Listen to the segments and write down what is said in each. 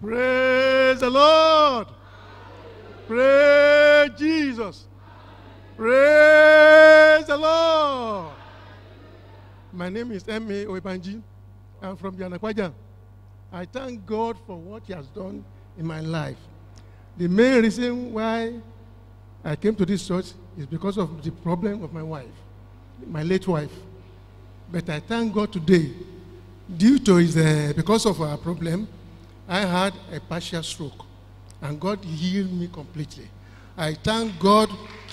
Praise the Lord. Praise Jesus. Praise the Lord. My name is M.A. Oebanji. I'm from Yanakwaja. I thank God for what He has done in my life. The main reason why I came to this church is because of the problem of my wife, my late wife. But I thank God today, due to his, uh, because of our problem, I had a partial stroke, and God healed me completely. I thank God.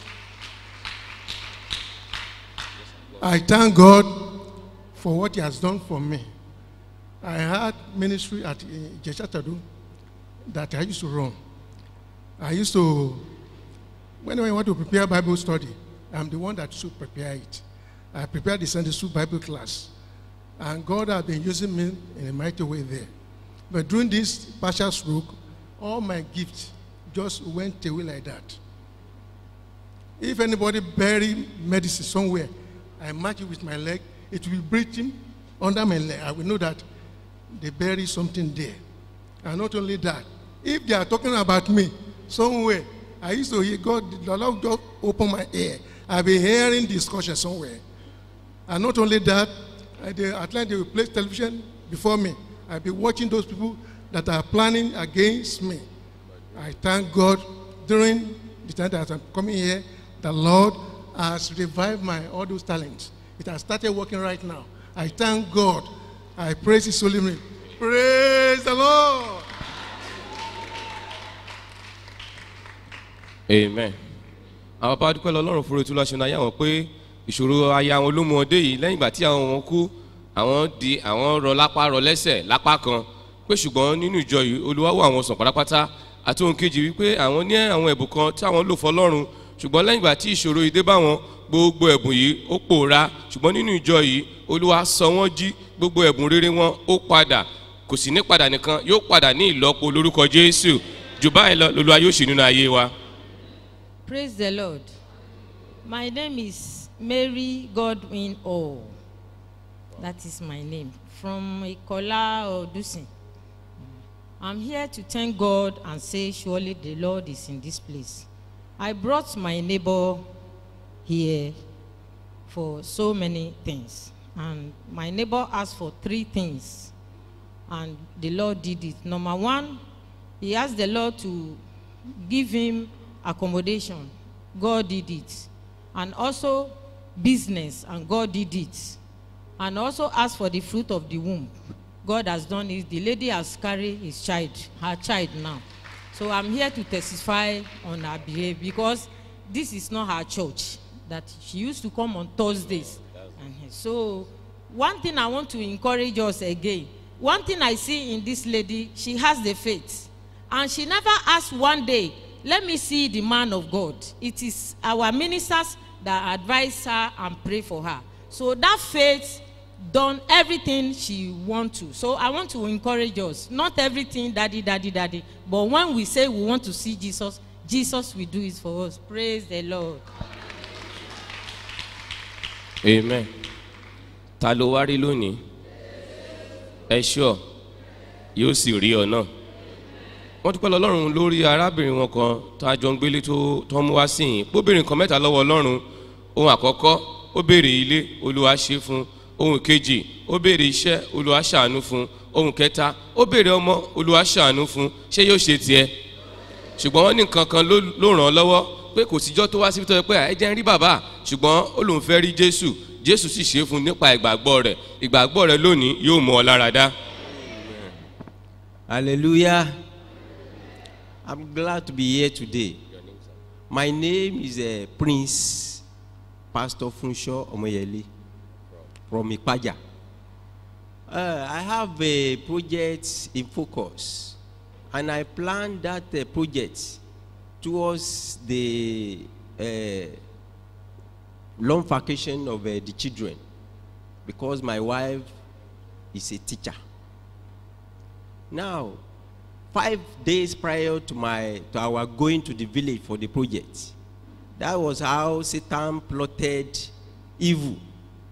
I thank God for what He has done for me. I had ministry at uh, Jeshatadu that I used to run. I used to, whenever I want to prepare Bible study, I'm the one that should prepare it. I prepared the Sunday school Bible class. And God has been using me in a mighty way there. But during this partial stroke, all my gifts just went away like that. If anybody bury medicine somewhere, I match it with my leg, it will be breathing under my leg. I will know that they bury something there. And not only that, if they are talking about me somewhere, I used to hear God, the Lord just open my ear. I've been hearing discussion somewhere. And not only that, at the Atlanta they will place television before me. I'll be watching those people that are planning against me. I thank God during the time that I'm coming here, the Lord has revived my all those talents. It has started working right now. I thank God. I praise His holy name. Praise the Lord. amen àwọn bá dúpẹ́ lọ́lọ́run fúru tí lọ́sùn ayé àwọn pé ìṣòro aya àwọn olómọdé yìí lẹ́yìn ìgbà tí àwọn wọn kú àwọn di àwọn rọ lápá rọ lẹ́sẹ̀ lápá kan pé ṣùgbọ́n nínú ìjọ yìí olúwa wò àwọn sàn pátápátá àti ohun kejì wípé àwọn ní àwọn ẹ̀bùn kan tí àwọn lò fọlọ́run ṣùgbọ́n lẹ́yìn ìgbà tí ìṣòro yìí dé bá wọn gbogbo ẹ̀bùn yìí ó pòórá ṣùgbọ́n nínú ìjọ yìí olúwa sọ wọ́n jí gbogbo ẹ̀bùn rere wọn ó padà kò sì ní padà nìkan yóò padà ní ìlọ́po lórúkọ jésù jù báyìí lọ lolúwa yóò ṣe nínú ayé wa. Praise the Lord. My name is Mary Godwin O. That is my name. From Ikola Odusin. I'm here to thank God and say, surely the Lord is in this place. I brought my neighbor here for so many things. And my neighbor asked for three things. And the Lord did it. Number one, he asked the Lord to give him accommodation. God did it. And also business, and God did it. And also asked for the fruit of the womb. God has done it. The lady has carried his child, her child now. So I'm here to testify on her behalf because this is not her church. That she used to come on Thursdays. And so one thing I want to encourage us again. One thing I see in this lady, she has the faith. And she never asked one day, let me see the man of God. It is our ministers that advise her and pray for her. So that faith done everything she want to. So I want to encourage us. Not everything, daddy, daddy, daddy. But when we say we want to see Jesus, Jesus will do it for us. Praise the Lord. amen ta ló wá rí lónìí ẹ ṣọ yóò sì rí ọ náà wọ́n dúpẹ́ lọ́lọ́run lórí arábìnrin wọn kan tó a jọ ń gbélé tó tó ń mú wá sí yìí bóbìnrin kan mẹ́ta lọ́wọ́ ọlọ́run ohun àkọ́kọ́ ó béèrè ilé olúwa ṣe fún ohun kejì ó béèrè iṣẹ́ olúwa ṣàánú fún ohun kẹta ó béèrè ọmọ olúwa ṣàánú fún ṣé yóò ṣe tiẹ̀ ṣùgbọ́n wọ́n ní nǹkan kan ló ló ràn án lọ́wọ́ pé kò síjọ́ tó wá síbi tó yẹ pé ẹ jẹ́ ń rí bàbá ṣùgbọ́n ó lóun fẹ́ rí jésù jésù sì ṣe é fún un nípa ìgbàgbọ́ rẹ̀ ìgbàgbọ́ rẹ̀ lónìí yóò mú ọ lára dá. Hallelujah. I'm glad to be here today. My name is uh, Prince Pastor Funsho Omoyele from Ipaja. Uh, I have a project in focus, and I plan that uh, project towards the uh, long vacation of uh, the children because my wife is a teacher. Now, five days prior to my to our going to the village for the project, that was how Satan plotted evil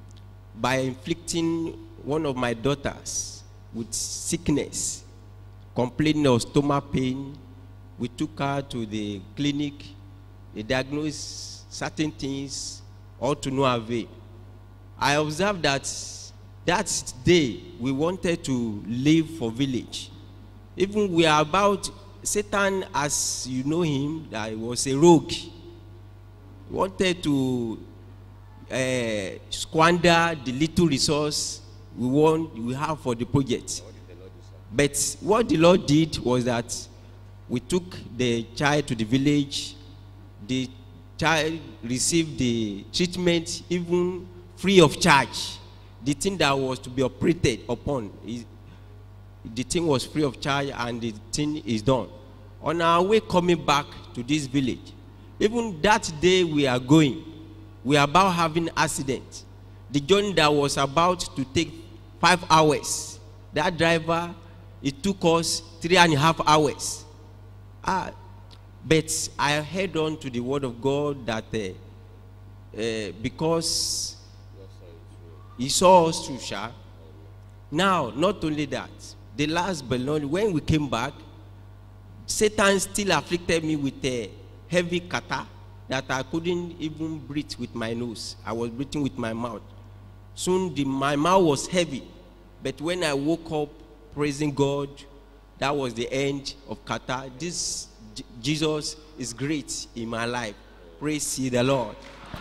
by inflicting one of my daughters with sickness complaining of stomach pain. We took her to the clinic. They diagnosed certain things, all to no avail. I observed that that day we wanted to leave for village. Even we are about Satan, as you know him, that he was a rogue. He wanted to uh, squander the little resource we want we have for the project. But what the Lord did was that we took the child to the village. The child received the treatment even free of charge. The thing that was to be operated upon, is, the thing was free of charge and the thing is done. On our way coming back to this village, even that day we are going, we are about having accident. The journey that was about to take five hours, that driver, it took us three and a half hours. Ah, but I held on to the word of God that uh, uh, because he saw us through, Sha. Now, not only that, the last but not when we came back, Satan still afflicted me with a heavy kata that I couldn't even breathe with my nose. I was breathing with my mouth. Soon the, my mouth was heavy. But when I woke up praising God, that was the end of kata. This J- Jesus is great in my life. Praise ye the Lord.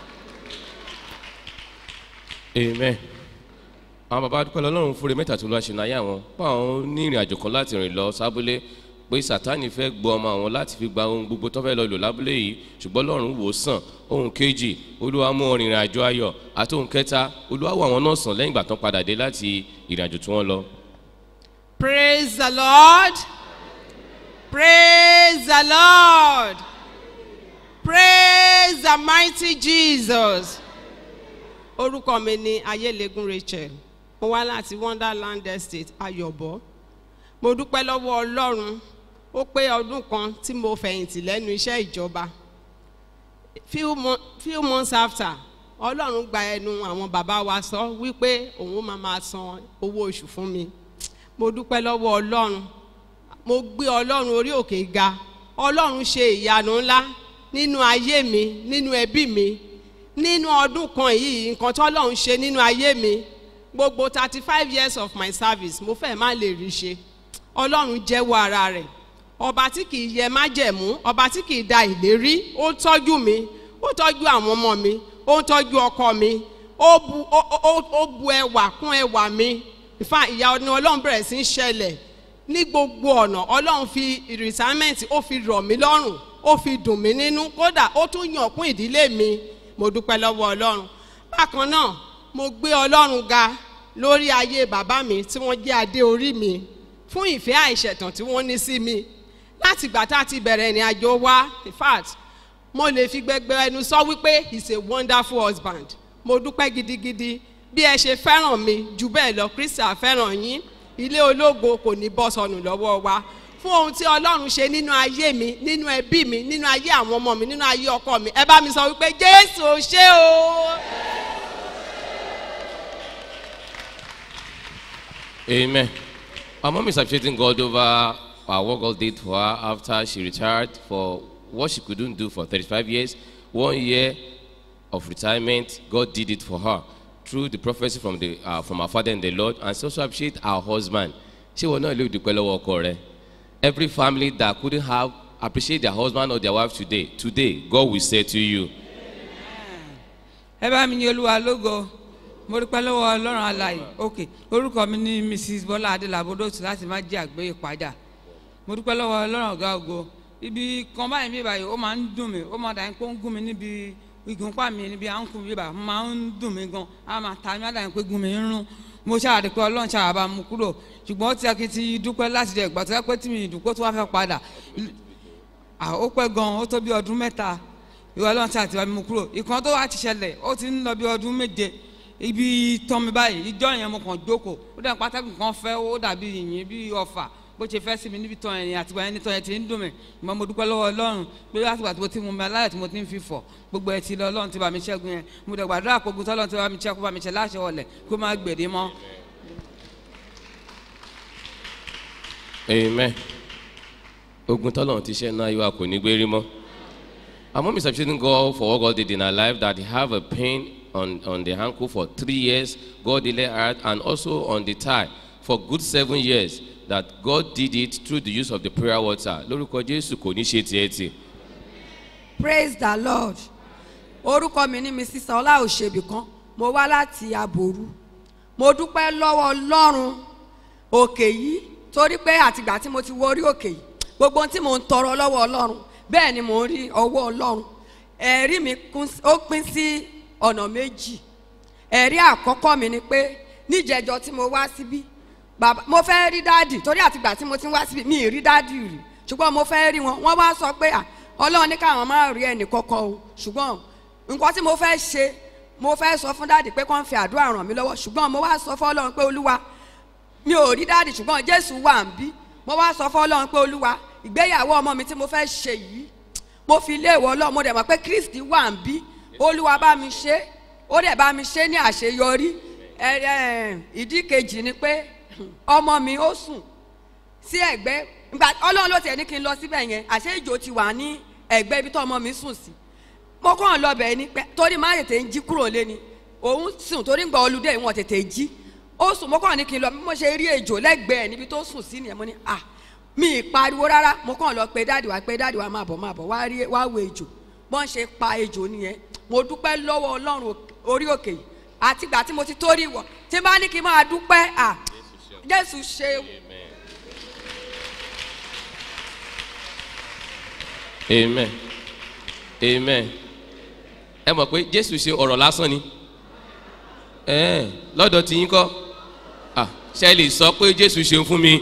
amen àwọn bàbá dúpẹ́ lọ́lọ́run fúre mẹ́ta tó lọ́ọ́ ṣe náà yá wọn pa àwọn ní ìrìn àjò kan láti rìn lọ sábúlé pé sátani fẹ́ gbọ́ ọmọ àwọn láti fi gba ohun gbogbo tó fẹ́ lọ lò lábúlé yìí ṣùgbọ́n lọ́run wò ó sàn ohun kejì olúwa mú ọrìn ìrìn àjò ayọ̀ àti ohun kẹta olúwa wò àwọn náà sàn lẹ́yìn ìgbà tán padà dé láti ìrìn àjò tí wọ́n lọ. Praise the Lord. Praise the Lord. Praise the mighty Jesus. Orúkọ mi ni Ayélegun Rachel. Mo wá láti Wonderland Estate Ayọ̀bọ̀. Mo dúpẹ́ lọ́wọ́ Ọlọ́run. Ó pé ọdún kan tí mo fẹ̀yìntì lẹ́nu iṣẹ́ ìjọba. Few, mo few months after, Ọlọ́run gba ẹnu àwọn bàbá wa sọ wípé òun máa máa san owó oṣù fún mi mo dúpẹ́ lọ́wọ́ ọlọ́run mo gbé ọlọ́run orí òkè ga ọlọ́run ṣe ìyanu ńlá nínú ayé mi nínú ẹbí mi nínú ọdún kan yìí nǹkan tó ọlọ́run ṣe nínú ayé mi gbogbo thirty five years of my service mo fẹ́ má lè rí ṣe ọlọ́run jẹ́wọ́ ara rẹ̀ ọba tí kì í yẹ májẹ̀mú ọba tí kì í da ìlérí ó tọ́jú mi ó tọ́jú àwọn ọmọ mi ó ń tọ́jú ọkọ mi ó bu ó ó ó bu ẹwà kún ẹwà mi ìfà ìyá ọdún ọlọ́run bẹ̀rẹ̀ sí í ṣẹlẹ̀ ní gbogbo ọ̀nà ọlọ́run fi retirement ó fi rọ̀ mí lọ́rùn ó fi dùn mí nínú kódà ó tún yàn kún ìdílé mi mo dúpẹ́ lọ́wọ́ ọlọ́run bákan náà mo gbé ọlọ́run ga lórí ayé bàbá mi tí wọ́n jẹ́ adé orí mi fún ìfẹ́ àìṣẹ̀tàn tí wọ́n ní sí mi láti ìgbà tá a ti bẹ̀rẹ̀ ìrìn àjò wa in fact mo lè fi gbẹgbẹ ẹnu sọ wípé he is a wonderful husband mo dúpẹ́ gidigidi bí ẹ ṣe fẹ́ràn mi jù bẹ́ẹ̀ lọ krista fẹ́ràn yín ilé ológo kò ní bọ́ sọnù lọ́wọ́ wa fún ohun tí ọlọ́run ṣe nínú ayé mi nínú ẹbí mi nínú ayé àwọn ọmọ mi nínú ayé ọkọ mi ẹ bá mi sọ wípé jésù ò ṣe o. Amen. Our mom is appreciating God over uh, what God did for her after she retired for what she couldn't do for 35 years. One year of retirement, God did it for her through the prophecy from, the, uh, from our Father in the Lord. And she also appreciate our husband. She will not leave the lọ́wọ́ ọkọ rẹ̀. Every family that couldn't have appreciate their husband or their wife today, today, God will say to you, ẹ bá mi ní olúwa lógo mo dúpẹ́ lọ́wọ́ ọlọ́run alàyè ok orúkọ mi ní mrs bọ́lá adélábódòtú láti má jẹ́ àgbé ìpàdà mo dúpẹ́ lọ́wọ́ ọlọ́run ọ̀gá ògo ibi kan báyìí mi báyìí ó máa ń dùn mí ó máa dà ní pé ó ń gún mi níbi ìgúnpá mi níbi à ń kún mi báyìí ó máa ń dùn mí gan á máa ta mí á dà ní pé gún mi ń rún mo ṣàdé pé ọlọ́run ṣàbà mú kúrò ṣùgbọ́n ó ti akí ti dúpẹ́ láti jẹ ìgbà tó yẹ pé tí mi ìdúpẹ́ tó wá fẹ́ padà à ó pẹ́ gan ó tó bí ọdún mẹ́ta ìwọ ọlọ́run tí a ti wá mímú kúrò ìkan tó wá ti ṣẹlẹ̀ ó ti ń lọ bí ọdún méje ibi tán mi báyìí ìjọ yẹn mo kàn jókòó ó dẹ̀ pátákì kan fẹ́ ó dàbí yìnyín bí ọfà bó ṣe fẹ́ sí mi níbi tán yẹn àtìgbà yẹn nítan yẹn ti ń dùn mí ìmọ̀ mo dúpẹ́ lọ́wọ́ ọlọ́run pé látìgbà tí mo ti mú mi aláyọ̀ tí mo ti ń fi fọ̀ gbogbo ẹ̀ ti lọ ọlọ́run ti bá mi ṣẹ́gun yẹn mo dẹ̀ gbàdúrà kó gun tọ́lọ́run ti bá mi ṣẹ́ kó bá mi ṣẹ́ láṣẹ ọ̀lẹ̀ kó má gbèdé mọ́. amen ogun tọ́lọ́run ti ṣe náà yóò kò ní gbé rí mọ́ our mom is appreciating God for what God did in her life that he have a pain on on the ankle for three years God healed her and also on the thigh for good seven years that God did it through the use of the prayer water lórúkọ Jésù kò ní ṣe tiẹ̀ tì praise the lord orúkọ mi ní mrs ọlá òṣèbí kan mo wá láti aboru mo dúpẹ́ lọ́wọ́ ọlọ́run òkè yìí torí pé àtìgbà tí mo ti wọ orí òkè yìí gbogbo ohun tí mo ń tọrọ lọ́wọ́ ọlọ́run bẹ́ẹ̀ ni mo ń rí ọwọ́ ọlọ́run ẹ̀rí mi kún- ó pín sí ọ̀nà méjì ẹ̀rí àkọ́kọ́ mi ni pé níjẹjọ tí mo wá síbí bàbá mo fẹ́ rí dáàdì torí àtìgbà tí mo ti ń wá síbí mi ì rí dáàdì rí ṣùgbọ́n mo fẹ́ rí wọn wọ́n wá sọ pé à ọlọ́run ní káwọn máa rí ẹnì kọ́kọ́ o ṣùgbọ́n nǹkan tí mo fẹ́ ṣe mo fẹ́ sọ fún dáàdì pé kàn fi àdúrà ràn mí lọ́wọ́ ṣùgbọ́n mo wá sọ fún ọlọ́run pé olúwa mi ò rí dáàdì ṣùgbọ́n jésù wà ń bí mo wá sọ fún ọlọ́run pé olúwa ìgbéyàwó ọmọ mi tí mo fẹ́ ṣe yìí mo fi ilé ìwọ ọlọ́run mo dẹ̀ mọ̀ pé kristi wà ń bí olúwa bá mi ṣe ó dẹ̀ bá mi ṣe ní àṣeyọrí ẹ ẹ ìdí kejì ni pé ọmọ mi ó sùn sí ẹ̀gbẹ́ ìgbà ọlọ́run ló tiẹ̀ ní kí n lọ síbẹ̀ yẹn àṣé ìjò ti wà ní ẹ̀gbẹ́ ibi tó ọmọ mi sùn sí mo kàn lọ bẹ̀ ni pé torí má tètè ń jí kúrò lé ni òun sùn torí ń gba olùdé ìwọ̀n tètè jí ó sùn mo kàn ní kí n lọ bí mo ṣe rí ejò lẹ́gbẹ̀ẹ́ níbi tó sùn sí nìyẹn mo ní à mi ì pariwo rárá mo kàn lọ pé dáàdì wá pé dáàdì wá máa bọ̀ máa bọ̀ wá rí wá wo ejò bọ́n ṣe pa ejò nìyẹn mo dúpẹ́ lọ́wọ́ ọlọ́run òk- orí òkè yìí àtìgbà tí mo ti torí wọ̀ tí n bá ní kí n máa dúpẹ́ à jésù ṣe amen amen ẹ mọ̀ pé Jésù ṣe ọ̀rọ̀ lásán ni ẹ̀ẹ́n lọ́dọ̀ tí yín kọ́ ah ṣe é lè sọ pé Jésù ṣeun fún mi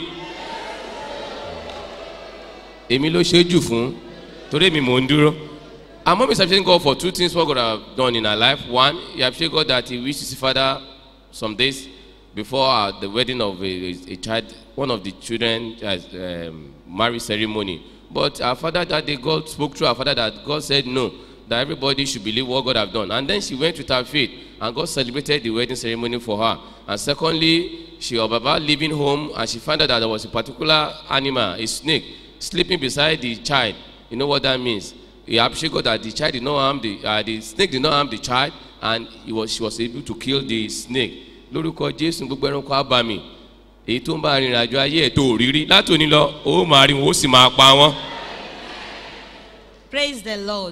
èmi ló ṣe é jù fún torí èmi mò ń dúró our mom is appreciating God for two things what God have done in her life one he appreciate God that he wished to see father some days before uh, the wedding of a, a child one of the children as um, marriage ceremony but her father that day God spoke through her father that God said no that everybody should believe what God have done and then she went with her faith and God celebrated the wedding ceremony for her and secondly she was about leaving home and she found out that there was a particular animal a snake sleeping beside the child you know what that means he appreciate God that the child did not harm the uh, the snake did not harm the child and he was she was able to kill the snake lórúkọ jésù gbogbo ẹranko abàmì èyí tó ń bá arìnrìn àjò ayé ẹ̀ tó rírí látòní lọ ó máa rí wọn ó sì máa pa wọn. praise the lord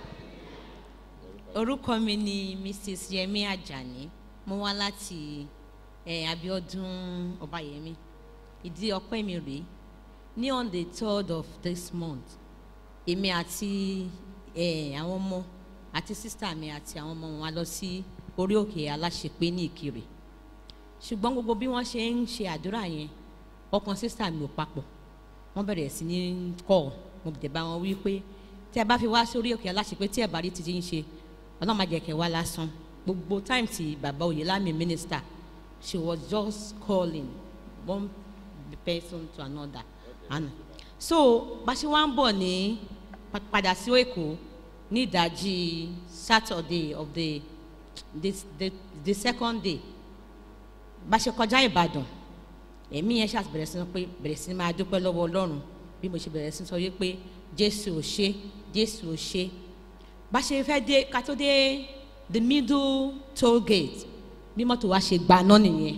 orúkọ mi ni mrs yemi ajani mo wá láti eh, abiodun ọbáyẹmí ìdí ọpẹ mi rèé ní on the third of this month èmi àti eh, àwọn ọmọ àti sísá mi àti àwọn ọmọ wọn lọ sí orí òkè aláṣepé ní ìkirè ṣùgbọ́n gbogbo bí wọ́n ṣe ń ṣe àdúrà yẹn ọkàn sísá mi ò papọ̀ wọ́n bẹ̀rẹ̀ sí ní kọ́ mo bẹ̀ bá wọn wí pé tí ẹ bá fi wá sórí òkè aláṣepé tí ẹ bá rí títí ń ṣe ọlọ́run má jẹ́ kẹ́ wá lásán gbogbo time tí bàbá oyèlámi minister she was just calling one person to another and so bá ṣe wá ń bọ̀ ní pa- padà sí èkó ní ìdajì saturday of the the the, the second day bá ṣe kọjá ìbàdàn èmi yẹn ṣáà bẹ̀rẹ̀ sí ní pé bẹ̀rẹ̀ sí ní máa dúpẹ́ lọ́wọ́ ọlọ́run bí mo ṣe bẹ̀rẹ̀ sí ní sọ wípé jésù ò ṣe jésù ò ṣe bá ṣe fẹ́ dé ká tó dé the middle toll gate bí mọ́tò wa ṣe gbaná nìyẹn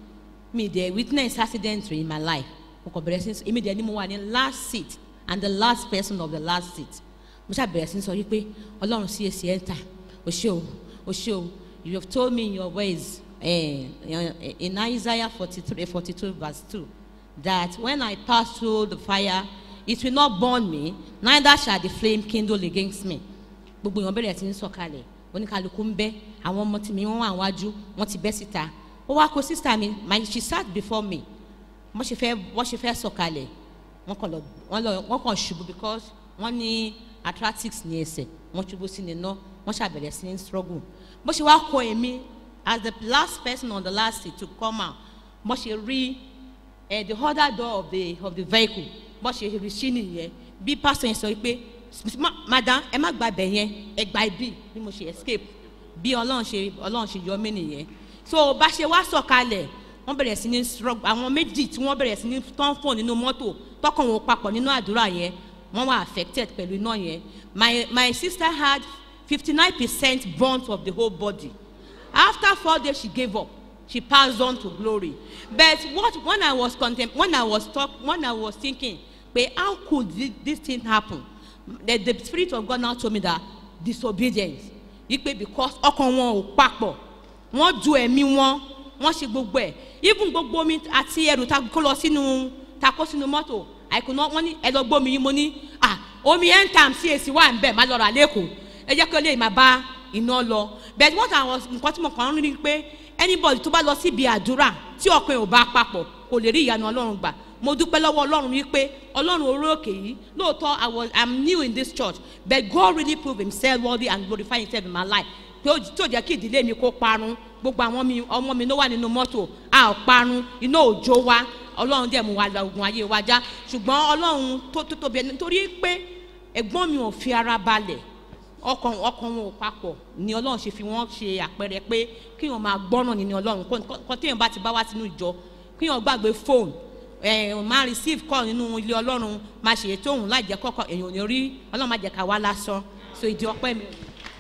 mi dẹ̀ witness accident in my life mo kàn bẹ̀rẹ̀ sí ní sọ èmi dẹ̀ ni mo wà ní last seat and the last person of the last seat mo ṣáà bẹ̀rẹ̀ sí ní sọ wípé ọlọ́run sí èsì ẹ̀ ń tà o ṣé o o ṣé o you have told me in your ways eh, in isaiah forty-three forty-two verse two that when i pass through the fire it will not burn me neither shall the flame kindle against me gbogbo èèyàn bẹ̀rẹ̀ sí ní sọ̀kalẹ̀ oníkàlùkù ń bẹ́ àwọn ọmọ tìmí wọn wà wájú wọn ti bẹ́ síta ó wá kó sísá mi my she sat before me wọ́n ṣe fẹ́ wọ́n ṣe fẹ́ sọ̀kalẹ̀ wọ́n kàn lọ wọ́n lọ wọ́n kàn ṣubú because wọ́n ní athletics ní ẹsẹ̀ wọ́n ṣubú sí ní iná wọ́n ṣàbẹ̀rẹ̀ sí ní struggle bó ṣe wá kọ èmi as the last person on the last seat to come out bó ṣe rí eh, the other door of the of the vehicle bó ṣe rí sí nìyẹn bí pastor yẹn sọ pé "Ma- madam ẹ má gba ibẹ̀ yẹn ẹ gba ibi bí mo ṣe escape bí ọlọ́run ṣe ọlọ́run ṣe yọ mí nìyẹn so bá ṣe wá sọ̀kalẹ̀ wọ́n bẹ̀rẹ̀ sí ní struggle àwọn méjì tí wọ́n bẹ̀rẹ̀ sí ní tán fò nínú mọ́tò tọkàn wọn papọ̀ nínú àdúrà yẹn wọ́n were affected pẹ̀lú iná yẹn my my sister had fifty nine percent burnt of the whole body after four days she gave up she passed on to glory but what when i was contem when i was talk when i was thinking pe how could this, this thing happen the the spirit of god now told me that disobedience ipe because ọkàn wọn ò papọ̀ wọ́n ju ẹ̀mí wọn wọ́n ṣe gbogbo ẹ̀ even gbogbo omi àti ẹrù ta kó lọ sínú ta kó sínú mọ́tò àìkúná wọ́n ní ẹ lọ gbómi yín mo ní ah omi end time sí èsì wà ń bẹ̀ má lọ rà lẹ́kọ̀ọ́ ẹ jẹ́ kí ó lè máa bá iná lọ but what i was nǹkan tí mo kàn ń rí ni pé anybody tó bá lọ síbi àdúrà tí ọkàn ẹ̀ ò bá papọ̀ kò lè rí ìyanu ọlọ́run gbà mo dúpẹ́ lọ́wọ́ ọlọ́run wípé ọlọ́run orí òkè yìí lóòótọ́ i was i'm new in this church but god really proved himself worthy and glorify himself in my life tí ó tí ó jẹ́ kí ìdílé mi kó parun gbogbo àwọn mi ọmọ mi ló wà nínú mọ́tò a ò parun iná òjò wa ọlọ́run dẹ̀ mú wa lọ ogun ayé wa já ṣùgbọ́n ọlọ́run tó tó tóbi ẹni nítorí pé ẹ̀gbọ́n mi ò fi ara balẹ̀ ọkàn ọkàn wọn ò papọ̀ ni ọlọ́run ṣe fi wọ́n ṣe àpẹẹrẹ pé kí wọ́n máa gbọ́nà nínú ọlọ́run kọ́ téèyàn bá ti bá wá sínú ìjọ kí wọ́n gbàgbé fóònù ẹ̀ máa receive call nínú ilé ọlọ́run máa ṣèyí tóun láì jẹ́ kọ́kọ́ èèyàn ò ní rí ọlọ́run máa jẹ́ ká wá lásán so ìdí ọpẹ́ mi.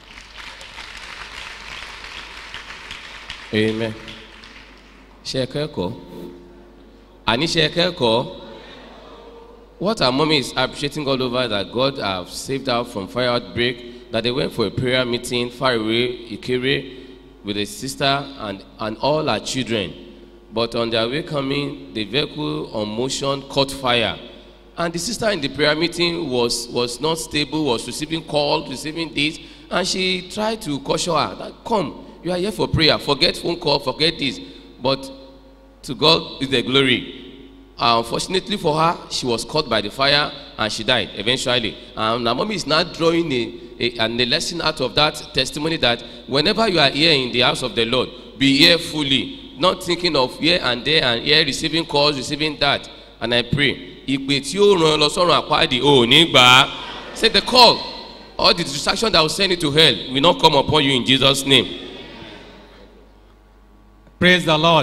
amen ṣe kẹ́kọ̀ọ́ àní ṣe kẹ́kọ̀ọ́ what our mommy is appreciating all over that God have saved her from fire outbreak that they went for a prayer meeting far away Ikere with a sister and and all her children but on their way coming the vehicle on motion caught fire and the sister in the prayer meeting was was not stable was receiving calls receiving this and she tried to caution her that come you are here for prayer forget phone call forget this but to god is the glory uh, unfortunately for her she was caught by the fire and she died eventually and her mommy is now drawing a, a and a lesson out of that testimony that whenever you are here in the house of the lord be here fully not thinking of here and there and here receiving calls receiving that and i pray ìpè tí ó ràn lọ sọ́run àpáàdì ò ní gbà á say the call all the distraction that will send you to hell will not come upon you in jesus name. Praise the Lord.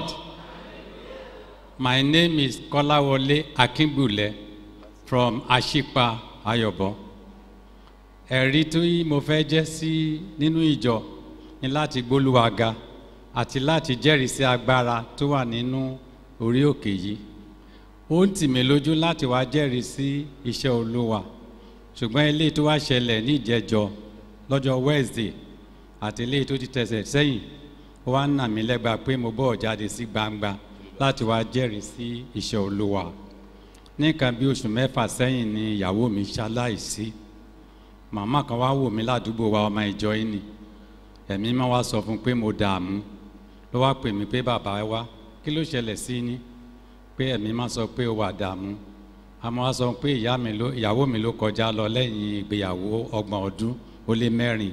My name is Kolawole Akinbule from Ashipa Ayobo. Ẹ̀rí tí mo fẹ́ jẹ́ sí nínú ìjọ ni láti gbólúwaga àti láti jẹ́rìí sí agbára tó wà nínú orí òkè yìí. Ó ń tì mí lójú láti wá jẹ́rìí sí iṣẹ́ olúwa. Ṣùgbọ́n eléyìí tó wá ṣẹlẹ̀ ní ìjẹjọ lọ́jọ́ Wednesday àti eléyìí tó ti tẹ̀sẹ̀ sẹ́yìn ó wá ń nà mí lẹ́gba pé mo bọ̀ jáde sí gbangba láti wá jẹ́rìí sí iṣẹ́ olúwa ní nǹkan bí oṣù mẹ́fà sẹ́yìn ni ìyàwó mi ṣaláìsí màmá kan wá wò mí ládùúgbò wa ọmọ ìjọ yìí ni ẹ̀mí máa wá sọ fún pé mo dààmú ló wá pè mí pé bàbá wá kí ló ṣẹlẹ̀ sí ni pé ẹ̀mí máa sọ pé ó wà dààmú àmọ́ wá sọ pé ìyá mi ló ìyàwó mi ló kọjá lọ lẹ́yìn ìgbéyàwó ọgbọ̀n ọdún ó lé mẹ́rin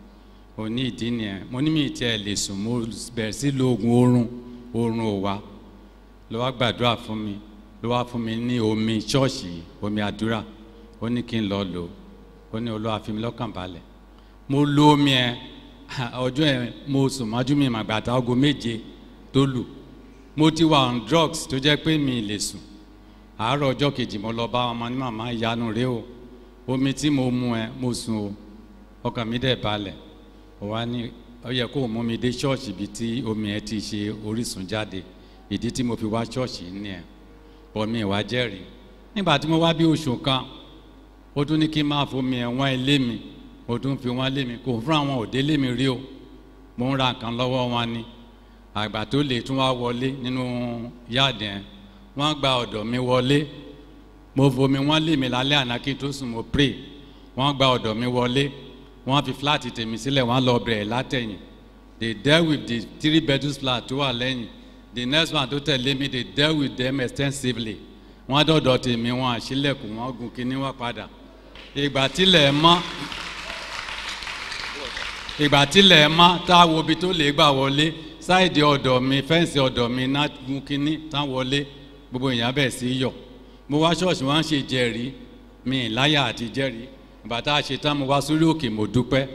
ó ní ìdí nìyẹn mo ní mi tiẹ̀ lè sùn mo bẹ̀rẹ̀ sí lo oògùn oorun oorun ò wá ló wá gbàdúrà fún mi ló wá fún mi ní omi ṣọ́ọ̀ṣì omi àdúrà ó ní kí n lọ lò ó ní olúwa fi mi lọ́kàn balẹ̀ mo lo omi ẹ ọjọ́ ẹ mo sùn mọ́jú mi màgbàtà aago méje tó lù mo ti wà on drugs tó jẹ́ pé mi lè sùn àárọ̀ ọjọ́ kejì mo lọ bá ọmọ ní màmá ìyanu rẹ o omi tí mo mu ẹ mo sùn o ọkàn mi dẹ̀ balẹ̀ ó wá ní ó yẹ kó o mú mi dé ṣọ́ọ̀ṣì ibi tí omi ẹ ti ṣe orísun jáde ìdí tí mo fi wá ṣọ́ọ̀ṣì ní ẹ̀ bọ́ mi ìwà jẹ́rìí nígbà tí mo wá bí oṣù kan ó tún ní kí n máa fomi ẹ̀ wọ́n ilé mi ó tún fi wọ́n lé mi kò fún àwọn òde lé mi rí o mo ń ra nǹkan lọ́wọ́ wọn ni àgbà tó lè tún wá wọlé nínú yáàdì ẹ̀ wọ́n gba ọ̀dọ̀ mi wọlé mo fomi wọ́n lé mi lálẹ́ àná kí n tó sùn mo pray wọ́n gba ọ̀dọ̀ mi wọlé wọ́n fi fúláàtì tèmi sílẹ̀ wọ́n lọ bẹ̀rẹ̀ látẹ̀yìn they dealt with the three bedroom flat tó wà lẹ́yìn the next one tó tẹ̀lé mi they dealt with them extensively wọ́n dọ̀dọ̀ tèmi wọn àṣìlẹ̀kùn wọ́n gun kíní wọ́n padà ìgbà tílẹ̀ mọ́ ìgbà tílẹ̀ mọ́ tá a wo ibi tó lè gbà wọlé sáìdì ọ̀dọ̀ mi fẹ́ǹsì ọ̀dọ̀ mi náà gun kíní tá wọlé gbogbo èèyàn bẹ̀ sí yọ̀ mo wá ṣọ́ọ̀ṣì wọn ṣe jẹ́rìí mi láyà àti jẹ́rìí bàtà ṣetán mo wá sórí òkè mo dúpẹ́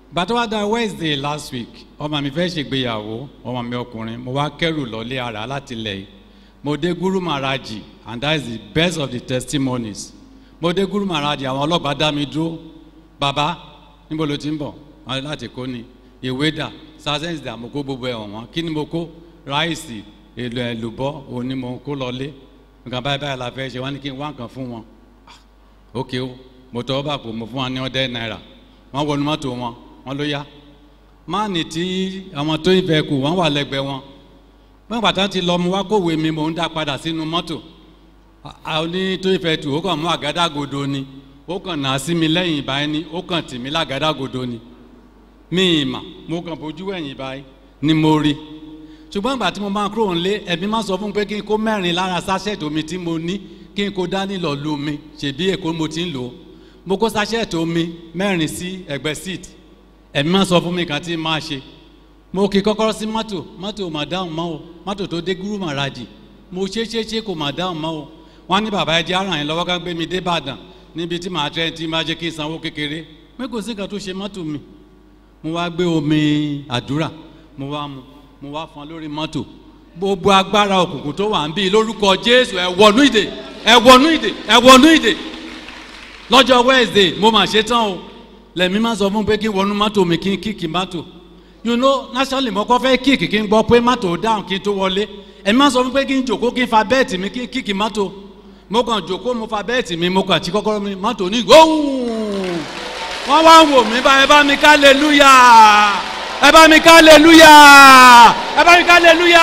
gbàtọ́ wá da wednesday last week ọmọ mi fẹ́ ṣègbéyàwó ọmọ mi ọkùnrin mo wá kẹ́rù lọ́lé ara láti lẹ̀ yìí mo dé guru maharaji and that is the best of the testimonies mo dé guru maharaji àwọn ọlọ́pàá dá mi dúró bàbá níbo ló ti ń bọ̀ wọn ní láti kó ni ìwé dà sazẹ́ǹsì dà mo kó gbogbo ẹ̀ wọ̀n kí ni mo kó ráìsì èlò ẹ̀lùbọ́ òun ni mo kó lọlé nǹkan báyìí báyìí la fẹ́ ṣe wọ́n ní kí n wá nǹkan fún wọn ok o mo tọ́ bá pò mo fún wọn ní ọdẹ náírà wọ́n wọnú mọ́tò wọn wọ́n ló yá máàní tí àwọn tó ń fẹ́ kù wọ́n wà lẹ́gbẹ̀ẹ́ wọn wọ́n pàtàkì ti lọ mu wá kówé mi mò ń dá padà sínú mọ́tò àwọn ní tó ń fẹ́ tù ó kàn mú àgádágodo ni ó kàn nà á sí mi lẹ́yìn ìbáyìí ni ó kàn tì mí lágádágodo ni mi ì mà mo kàn bójú ẹ̀yìn báyìí ni mo rí ṣùgbọ́n ìgbà tí mo máa kúrò nílé ẹ̀mí máa sọ fún mi pé kí n kó mẹ́rin lára sáṣẹ́ẹ̀tì omi tí mo ní kí n kó dání lọ lu mi ṣèbí èkó mo ti ń lò ó mo kó sáṣẹ́ẹ̀tì omi mẹ́rin sí ẹ̀gbẹ́ síìtì ẹ̀mí máa sọ fún mi kan tí n máa ṣe mo kì í kọ́kọ́rọ́ sí mọ́tò mọ́tò mà dáhùn mọ́ o mọ́tò tó dé gúrú màràjì mo ṣe ṣe ṣe kò mà dáhùn mọ́ o wọ́n ní bàbá ẹjẹ́ ara yẹn lọ́wọ́ ká gbé mi dé ìbàdàn níbi tí màá tẹ́ tí máa jẹ́ kí n sanwó kékeré mi kò sí nǹkan tó ṣe mọ́tò mi mo wá gbé omi àdúrà mo wá mu mo wá fọn lórí mọ́tò gbogbo agbára òkùnkùn tó wà ń bí lórúkọ jésù ẹ wọnú ìdè ẹ wọnú ìdè ẹ wọnú ìdè lọ́jọ́ wednesday mo mà ṣe tán o lẹ́mí máa sọ fún pé kí n wọnú mọ́tò mi kí n kíkì mọ́tò you know nationally mo kọ́ fẹ́ kíkì kí n gbọ́ pé mọ́tò dáhùn kí n tó wọlé ẹ̀mí máa sọ fún pé kí n jòkó kí n fa bẹ́ẹ̀tì mi kí n kíkì mọ́tò mo kàn jòkó mo fa bẹ́ẹ̀tì mi mo kàn tí kọ́kọ́rọ́ mi mọ́tò ní gbóhùn wọ́n wá ń wò mí bá ẹ bá mi ká lẹ́lúyà ẹ bá mi ká lẹ́lúyà ẹ bá mi ká lẹ́lúyà.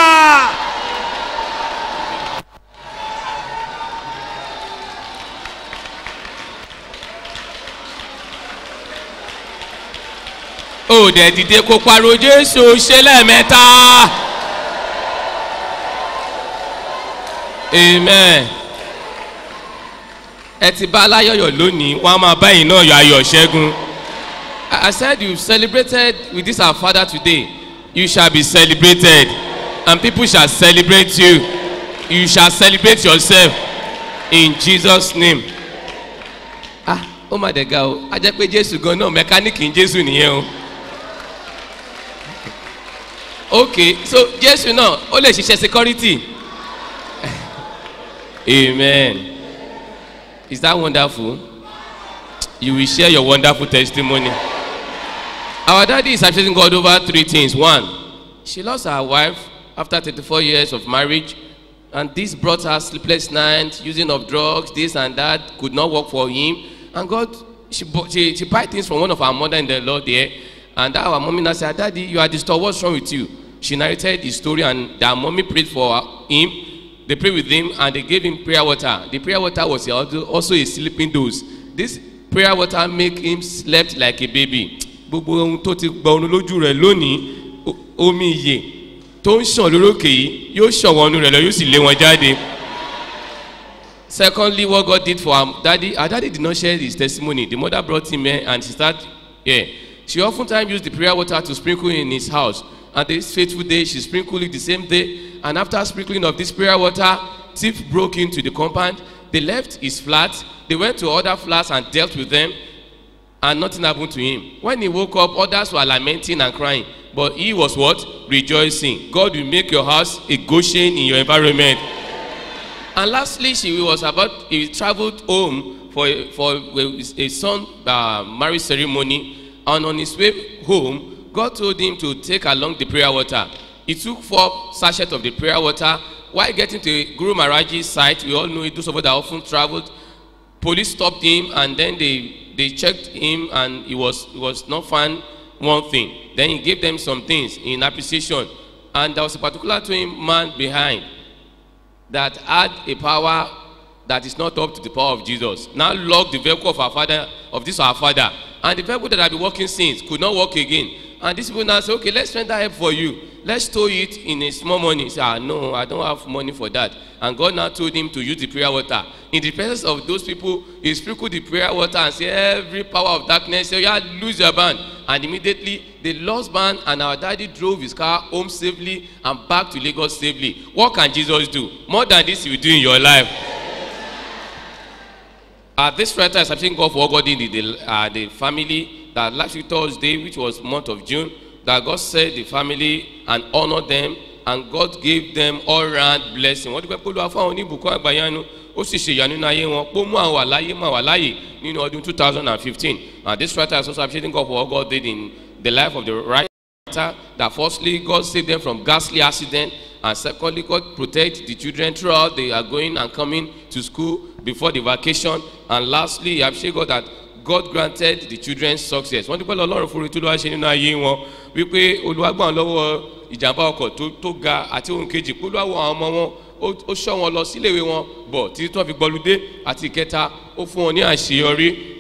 ó dẹ̀ dìde kó pariwo jésù ṣe lẹ́ẹ̀mẹ́ta amen ẹ ti bá aláyọ̀yọ̀ lónìí wọ́n á máa bá yìí náà yọ ayọ̀ ṣẹ́gun I I said you celebrated with this our father today you shall be celebrated and people shall celebrate you you shall celebrate yourself in Jesus name ah ó mà dẹ̀ ga o a jẹ́ pé jésù gan náà mẹkáníìkì ń jésù nìyẹn o ok so jésù náà ó lè ṣiṣẹ́ security amen is that wonderful you will share your wonderful testimony our daddy is appreciating god over three things one she lost her wife after thirty-four years of marriage and this brought her sleepless nights using of drugs this and that could not work for him and god she bought she she buy things from one of our mother in the lord there and that our mommy now say daddy you are disturbed what's wrong with you she narrated the story and their mommy prayed for him they prayed with him and they gave him prayer water the prayer water was also also a sleeping dose this prayer water make him slept like a baby gbogbo ohun tó ti gba orun lójú rẹ lónìí o- omi ìyè tó ń ṣàn lórókè yìí yóò ṣọ̀wọ́n ọnu rẹ̀ lọ yóò sì lé wọn jáde secondly what god did for her daddy her daddy did not share his testimony the mother brought him here and she start here she often time used the prayer water to sprinkle in his house and this faithful day she sprinkled it the same day and after sprinkling of this prayer water thief broke into the compound they left his flat they went to other flats and dealt with them and nothing happened to him when he woke up others were lamenting and crying but he was what rejoicing god will make your house a goshen in your environment and lastly she was about he travelled home for a for a, a son uh, marriage ceremony and on his way home god told him to take along the prayer water he took four sachets of the prayer water while getting to guru maharaji's site we all know it those of us that often travelled police stopped him and then they they checked him and he was he was not found one thing then he gave them some things in appreciation and there was a particular twin man behind that had a power that is not up to the power of jesus now lock the vehicle of our father of this our father and the vehicle that had been working since could not work again and these people now say okay let's render help for you let's store it in a small money he say ah no i don't have money for that and god now told him to use the prayer water in the presence of those people he sprinkled the prayer water and say every power of darkness say oya lose your band and immediately they lost band and our daddy drove his car home safely and back to lagos safely what can jesus do more than this he will do in your life uh, this writer is asking God for what God did in the, uh, the family that last week Thursday, which was month of June, that God said the family and honored them and God gave them all round blessing. Wọ́n dúpẹ́ pé olúwa fún àwọn oníbùkún àgbáyánu ó sì ṣe ìyanu nínú ayé wọn pé ó mú àwọn àláyé mú àwọn àláyè nínú ọdún two thousand and fifteen. And this writer is also appreciating God for what God did in the life of the writer that firstly God saved them from ghastly accident and secondly God protect the children throughout they are going and coming to school before the vacation and lastly I appreciate God that God granted the children success wọ́n dúpẹ́ lọ ọlọ́run fún orí tó lọ́wọ́ ṣe nínú ayé wọn wípé olúwa gbà wọn lọ́wọ́ ìjàmbá ọkọ̀ tó tó ga àti ohun kejì pé olúwa wọ àwọn ọmọ wọn ó- ó ṣọ́ wọn lọ síléèwé wọn bọ̀ títí tó fi gbọ́lúdé àti ìkẹta ó fún wọn ní àṣeyọrí